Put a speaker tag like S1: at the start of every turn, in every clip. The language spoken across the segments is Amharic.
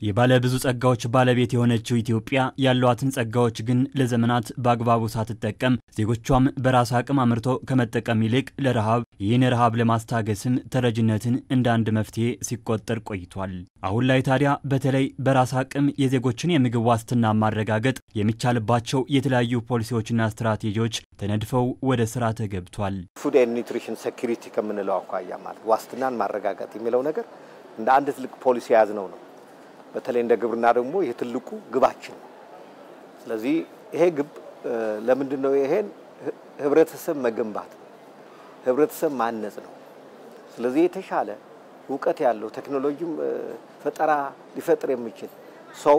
S1: የባለ ብዙ ጸጋዎች ባለቤት የሆነችው ኢትዮጵያ ያሏትን ጸጋዎች ግን ለዘመናት በአግባቡ ሳትጠቀም ዜጎቿም በራስ አቅም አምርቶ ከመጠቀም ይልቅ ለረሃብ ይህን ረሃብ ለማስታገስም ተረጅነትን እንደ አንድ መፍትሄ ሲቆጠር ቆይቷል። አሁን ላይ ታዲያ በተለይ በራስ አቅም የዜጎችን የምግብ ዋስትና ማረጋገጥ የሚቻልባቸው የተለያዩ ፖሊሲዎችና ስትራቴጂዎች ተነድፈው ወደ ስራ ተገብቷል።
S2: ፉድ ኤንድ ኒውትሪሽን ሴኩሪቲ ከምንለው አኳያ ማለት ዋስትናን ማረጋገጥ የሚለው ነገር እንደ አንድ ትልቅ ፖሊሲ የያዝነው ነው። በተለይ እንደ ግብርና ደግሞ ይህ ትልቁ ግባችን ነው። ስለዚህ ይሄ ግብ ለምንድን ነው? ይሄን ህብረተሰብ መገንባት ነው፣ ህብረተሰብ ማነጽ ነው። ስለዚህ የተሻለ እውቀት ያለው ቴክኖሎጂም ፈጠራ ሊፈጥር የሚችል ሰው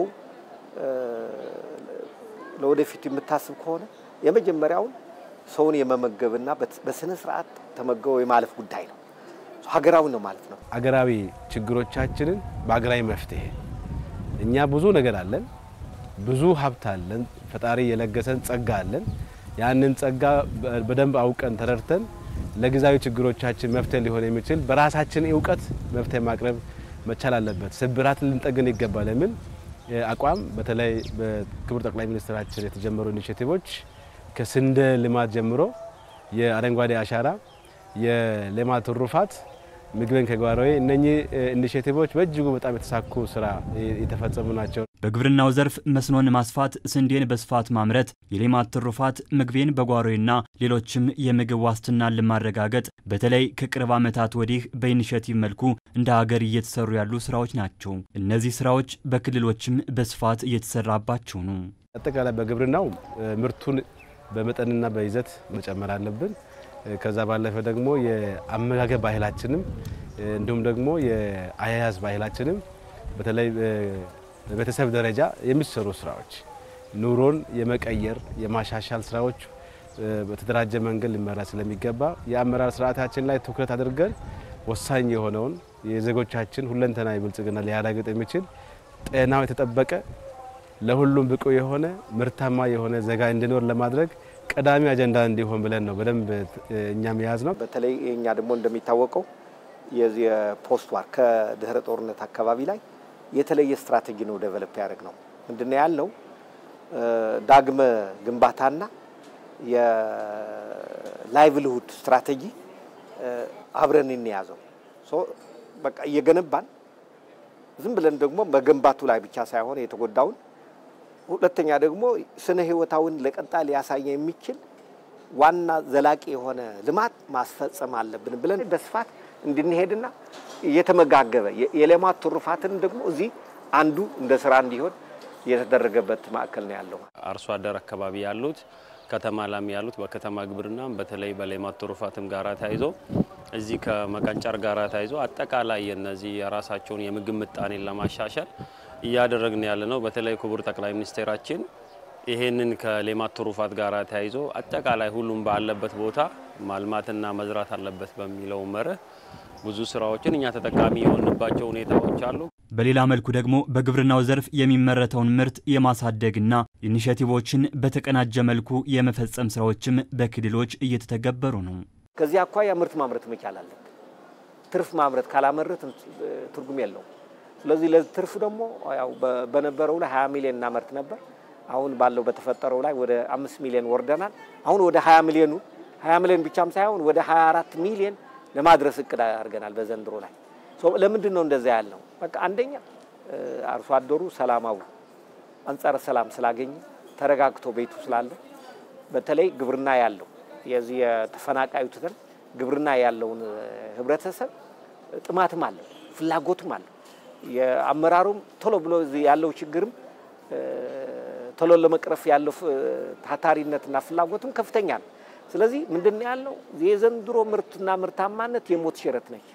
S2: ለወደፊት የምታስብ ከሆነ የመጀመሪያውን ሰውን የመመገብና በስነ ስርዓት ተመገበው የማለፍ ጉዳይ ነው። ሀገራዊ ነው ማለት ነው።
S3: አገራዊ ችግሮቻችንን በሀገራዊ መፍትሄ እኛ ብዙ ነገር አለን፣ ብዙ ሀብት አለን፣ ፈጣሪ የለገሰን ጸጋ አለን። ያንን ጸጋ በደንብ አውቀን ተረድተን ለጊዜያዊ ችግሮቻችን መፍትሄ ሊሆን የሚችል በራሳችን እውቀት መፍትሄ ማቅረብ መቻል አለበት። ስብራት ልንጠግን ይገባል የሚል አቋም በተለይ በክቡር ጠቅላይ ሚኒስትራችን የተጀመሩ ኢኒሼቲቮች ከስንዴ ልማት ጀምሮ የአረንጓዴ አሻራ፣ የሌማት ትሩፋት ምግብን ከጓሮዬ እነኚህ ኢኒሼቲቮች በእጅጉ በጣም የተሳኩ ስራ የተፈጸሙ ናቸው።
S1: በግብርናው ዘርፍ መስኖን ማስፋት፣ ስንዴን በስፋት ማምረት፣ የሌማት ትሩፋት፣ ምግቤን በጓሮዬና ሌሎችም የምግብ ዋስትናን ለማረጋገጥ በተለይ ከቅርብ ዓመታት ወዲህ በኢኒሼቲቭ መልኩ እንደ ሀገር እየተሰሩ ያሉ ስራዎች ናቸው። እነዚህ ስራዎች በክልሎችም በስፋት እየተሰራባቸው ነው።
S3: አጠቃላይ በግብርናው ምርቱን በመጠንና በይዘት መጨመር አለብን። ከዛ ባለፈ ደግሞ የአመጋገብ ባህላችንም እንዲሁም ደግሞ የአያያዝ ባህላችንም በተለይ በቤተሰብ ደረጃ የሚሰሩ ስራዎች ኑሮን የመቀየር የማሻሻል ስራዎች በተደራጀ መንገድ ሊመራ ስለሚገባ የአመራር ስርዓታችን ላይ ትኩረት አድርገን ወሳኝ የሆነውን የዜጎቻችን ሁለንተናዊ ብልጽግና ሊያረጋግጥ የሚችል ጤናው የተጠበቀ ለሁሉም ብቁ የሆነ ምርታማ የሆነ ዜጋ እንዲኖር ለማድረግ ቀዳሚ አጀንዳ እንዲሆን ብለን ነው በደንብ እኛም የያዝ ነው።
S2: በተለይ እኛ ደግሞ እንደሚታወቀው የዚህ የፖስት ዋር ከድህረ ጦርነት አካባቢ ላይ የተለየ ስትራቴጂ ነው ዴቨሎፕ ያደርግ ነው። ምንድነው ያልነው? ዳግመ ግንባታና የላይቭሊሁድ ስትራቴጂ አብረን እንያዘው። በቃ እየገነባን ዝም ብለን ደግሞ መገንባቱ ላይ ብቻ ሳይሆን የተጎዳውን ሁለተኛ ደግሞ ስነ ህይወታውን ለቀጣይ ሊያሳየ የሚችል ዋና ዘላቂ የሆነ ልማት ማስፈጸም አለብን ብለን በስፋት እንድንሄድና እየተመጋገበ የሌማት ትሩፋትን ደግሞ እዚህ አንዱ እንደ ስራ እንዲሆን የተደረገበት ማዕከል ነው ያለው።
S4: አርሶ አደር አካባቢ ያሉት ከተማ ላም ያሉት በከተማ ግብርና በተለይ በሌማት ትሩፋትም ጋራ ተያይዞ እዚህ ከመቀንጨር ጋራ ተያይዞ አጠቃላይ የነዚህ የራሳቸውን የምግብ ምጣኔን ለማሻሻል እያደረግን ያለ ነው። በተለይ ክቡር ጠቅላይ ሚኒስቴራችን ይሄንን ከሌማት ትሩፋት ጋር ተያይዞ አጠቃላይ ሁሉም ባለበት ቦታ ማልማትና መዝራት አለበት በሚለው መርህ ብዙ ስራዎችን እኛ ተጠቃሚ የሆንባቸው ሁኔታዎች አሉ።
S1: በሌላ መልኩ ደግሞ በግብርናው ዘርፍ የሚመረተውን ምርት የማሳደግና ኢኒሼቲቮችን በተቀናጀ መልኩ የመፈጸም ስራዎችም በክልሎች እየተተገበሩ ነው።
S2: ከዚህ አኳያ ምርት ማምረት መቻል አለብን። ትርፍ ማምረት ካላመረት ትርጉም የለውም። ስለዚህ ለትርፍ ደግሞ ያው በነበረው ላይ 20 ሚሊዮን እናመርት ነበር። አሁን ባለው በተፈጠረው ላይ ወደ 5 ሚሊዮን ወርደናል። አሁን ወደ 20 ሚሊዮኑ 20 ሚሊዮን ብቻም ሳይሆን ወደ 24 ሚሊዮን ለማድረስ እቅድ አድርገናል በዘንድሮ ላይ። ለምንድን ነው እንደዛ ያልነው? በቃ አንደኛ አርሶ አደሩ ሰላማዊ አንጻረ ሰላም ስላገኘ ተረጋግቶ ቤቱ ስላለ፣ በተለይ ግብርና ያለው የዚህ የተፈናቃዩ ትተን ግብርና ያለውን ህብረተሰብ ጥማትም አለው ፍላጎትም አለው የአመራሩም ቶሎ ብሎ ያለው ችግርም ቶሎ ለመቅረፍ ያለው ታታሪነትና ፍላጎትም ከፍተኛ ነው። ስለዚህ ምንድን ነው ያልነው የዘንድሮ ምርትና ምርታማነት የሞት ሽረት ነች።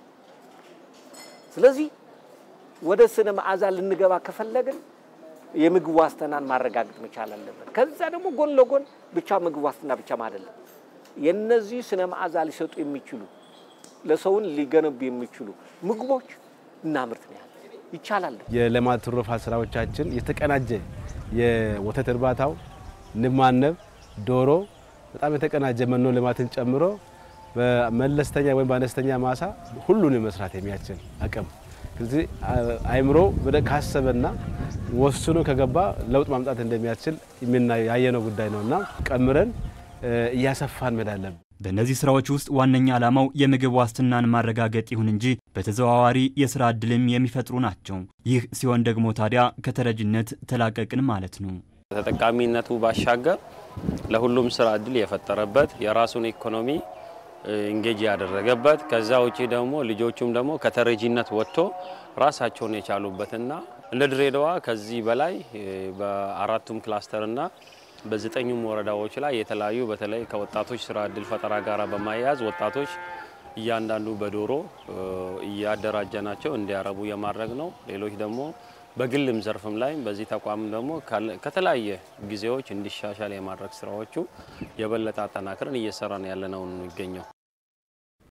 S2: ስለዚህ ወደ ስነ መዓዛ ልንገባ ከፈለግን የምግብ ዋስትናን ማረጋገጥ መቻል አለበት። ከዛ ደግሞ ጎን ለጎን ብቻ ምግብ ዋስትና ብቻም አይደለም፣ የነዚህ ስነ መዓዛ ሊሰጡ የሚችሉ ለሰውን ሊገነቡ የሚችሉ ምግቦች እናምርት ነው ያለ ይቻላል።
S3: የሌማት ትሩፋት ስራዎቻችን የተቀናጀ የወተት እርባታው፣ ንብ ማነብ፣ ዶሮ በጣም የተቀናጀ መኖ ልማትን ጨምሮ በመለስተኛ ወይም በአነስተኛ ማሳ ሁሉንም መስራት የሚያስችል አቅም ስለዚህ አይምሮ ወደ ካሰበና ወስኖ ከገባ ለውጥ ማምጣት እንደሚያስችል ያየነው ጉዳይ ነው እና ቀምረን እያሰፋን መሄድ አለብን።
S1: በእነዚህ ስራዎች ውስጥ ዋነኛ ዓላማው የምግብ ዋስትናን ማረጋገጥ ይሁን እንጂ በተዘዋዋሪ የስራ ዕድልም የሚፈጥሩ ናቸው። ይህ ሲሆን ደግሞ ታዲያ ከተረጅነት ተላቀቅን ማለት ነው።
S4: ተጠቃሚነቱ ባሻገር ለሁሉም ስራ እድል የፈጠረበት የራሱን ኢኮኖሚ እንጌጅ ያደረገበት ከዛ ውጪ ደግሞ ልጆቹም ደግሞ ከተረጂነት ወጥቶ ራሳቸውን የቻሉበትና እንደ ድሬዳዋ ከዚህ በላይ በአራቱም ክላስተርና በዘጠኙም ወረዳዎች ላይ የተለያዩ በተለይ ከወጣቶች ስራ እድል ፈጠራ ጋር በማያያዝ ወጣቶች እያንዳንዱ በዶሮ እያደራጀናቸው እንዲያረቡ የማድረግ ነው። ሌሎች ደግሞ በግልም ዘርፍም ላይ በዚህ ተቋም ደግሞ ከተለያየ ጊዜዎች እንዲሻሻል የማድረግ ስራዎቹ የበለጠ አጠናክረን እየሰራን ያለነው የሚገኘው